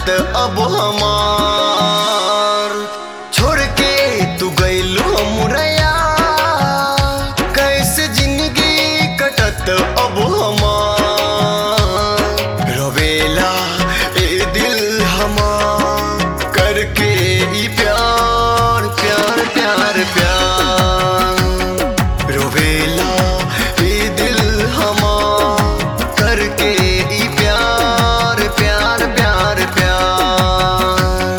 अब हमार छोड़ के तू गइलू मुरैया कैसे जिंदगी कटत अब हमार रोवेला ए दिल हमार करके ई प्यार प्यार प्यार प्यार रोवेला ए दिल हमार करके ई प्यार प्यार प्यार प्यार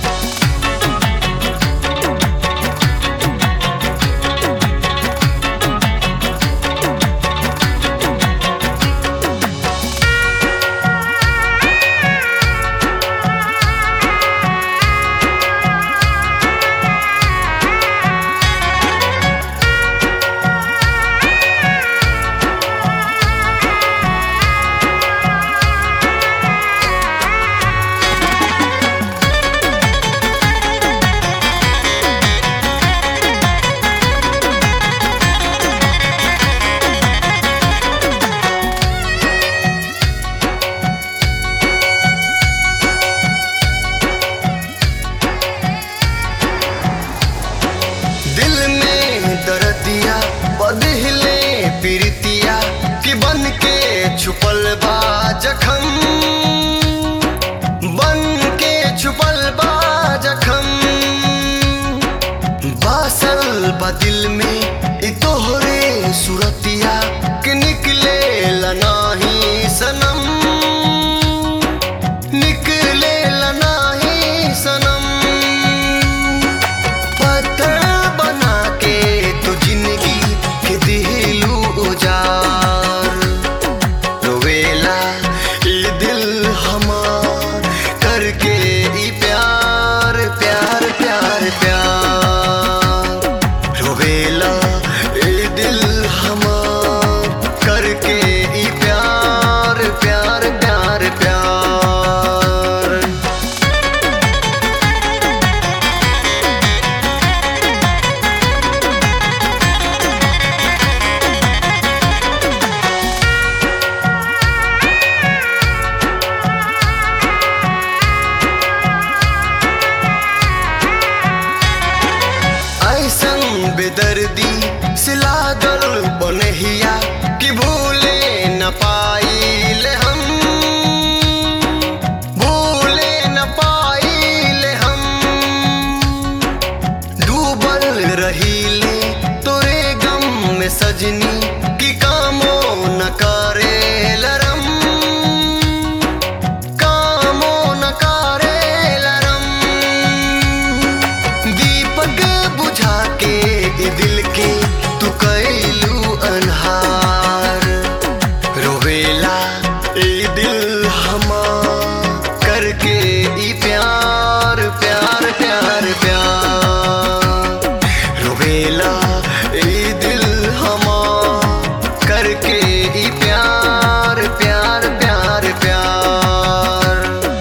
दिल में दर्दिया बदले प्रीतिया कि बन के छुपल बा जखम बन के छुपल बा जखम बासल बा दिल में ई तोहरे सुरतिया कि निकले नाही सनम निकले नाही सनम पत्थर बना के तू जिंदगी के दिलू उजार रोवेला ई दिल हमार करके ई प्यार प्यार प्यार प्यार रोवेला ई दिल हमार करके ई प्यार प्यार प्यार प्यार ऐसन बेदर्दी से लागल बनहिया कि भूले न पाइले हम भूले न पाइले हम डूबल रहीले तोरे गम में सजनी कि कामो न करे लरम कामो न करे लरम दीपक बुझा के ई दिल के तू कैलू अनहार रोवेला ई दिल हमार करके ई प्यार प्यार प्यार प्यार रोवेला ई दिल हमार करके ई प्यार प्यार प्यार प्यार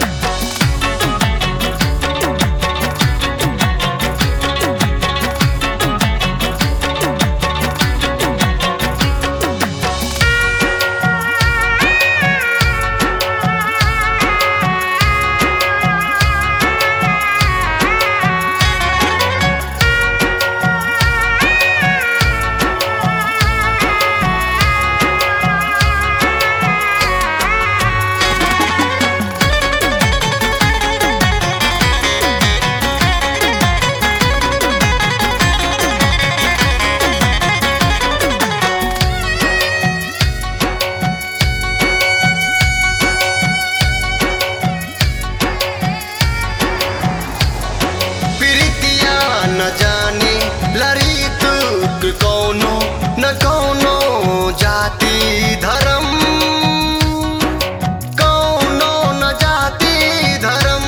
प्रीतिया न जाने लड़ी तुक कौनो न कौनो जाति धर्म कौनो न जाति धर्म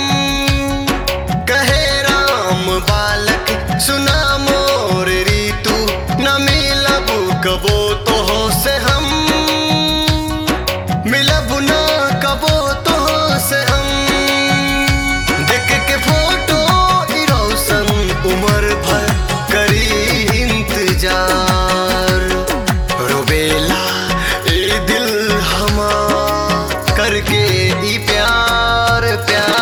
कहे राम बालक सुना मोर रीतु न मिलब कबो तो से हम मिलब न कबो तो से हम देख के फोटो ई रोशन उम्र भर करी इंतजार रोबेला ए दिल हमार करके ई प्यार प्यार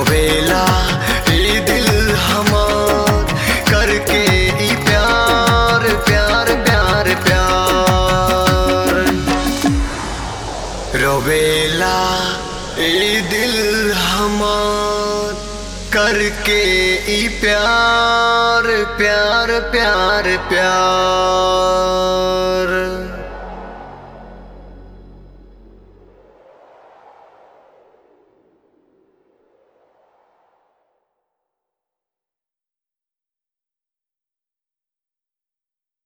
रोवेला ई दिल हमार करके ई प्यार प्यार प्यार प्यार रोवेला ई दिल हमार करके ई प्यार प्यार प्यार प्यार